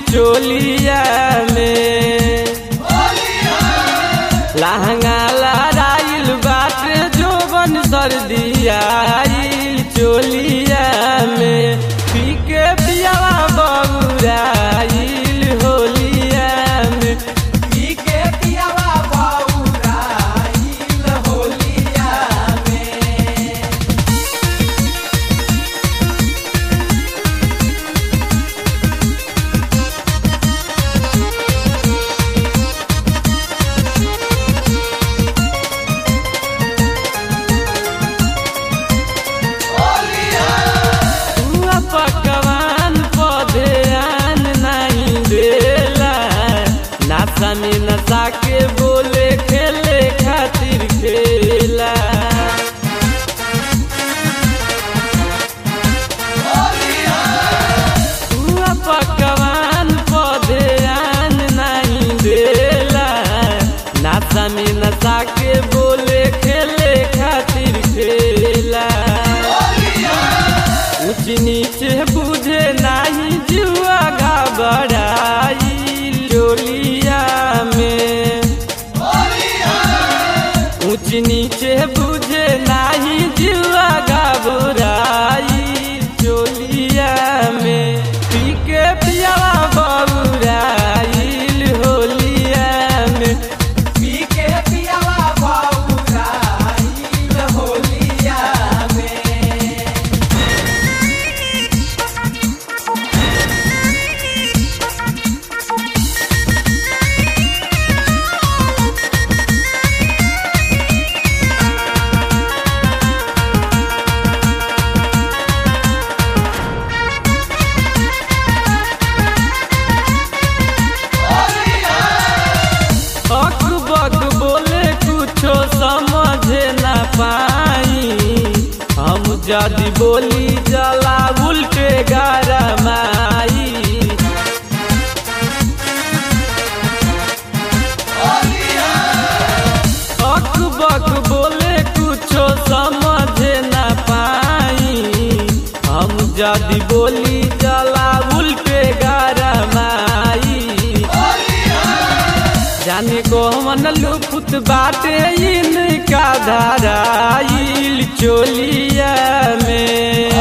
चोलिया में लहंगा लहराइल बाटे जोबन सर्दियाइल चोलिया में पी के पियावा बबुराइल होलिया में पी के पियावा बौराइल होलिया में हुआ पकवान पौधे आन नहीं देला नासा में नशा के बोले खेले खातिर खेला हुआ पकवान पौधे आन नहीं देला नासा में नशा के बोले खेले खातिर खेला ऊंच नीचे बुझे नाही जुआ घबराई डोलिया में ऊंच नीचे बुझे नाही जुआ घबराई डोलिया में पी के पियावा बबुराइल होलिया में पी के पियावा बौराइल होलिया में अक बक बोले कुछो समझे न पाई हम जदि बोली जला उल्टे गरमाई अक बक बोले कुछो समझे न पाई हम जदि बोली जला उल्टे गरमाई जाने को मन लुफुत बाटे इनका धाराइल चोलिया में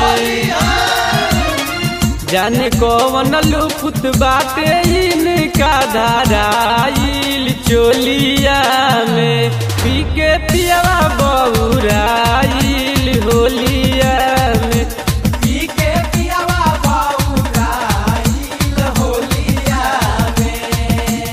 जाने को मन लुफुत बाटे इनका धाराइल चोलिया में पी के पियावा बबुराइल होलिया में पी के पियावा बौराइल होलिया में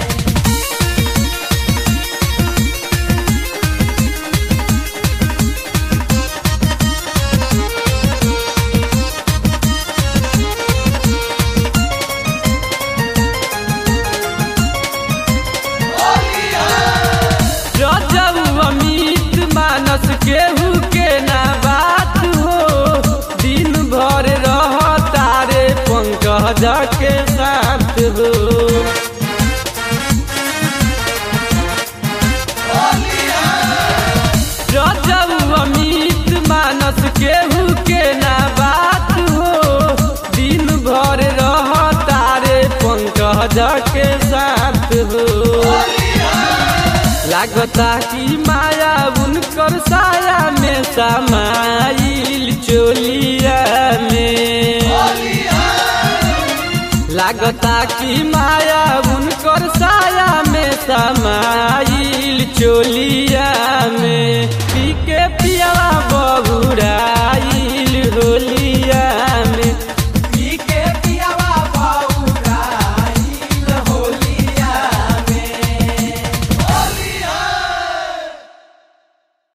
रजब अमित मानस केहू के ना बात हो दिन भर रह तारे पंकज के साथ हो रजब अमित मानस केहू के ना बात हो दिन भर रह तारे पंकज के साथ हो लागता कि माया उनकर साया में समाइल चोलिया में लागता कि माया उनकर साया में समाइल चोलिया में पी के पियावा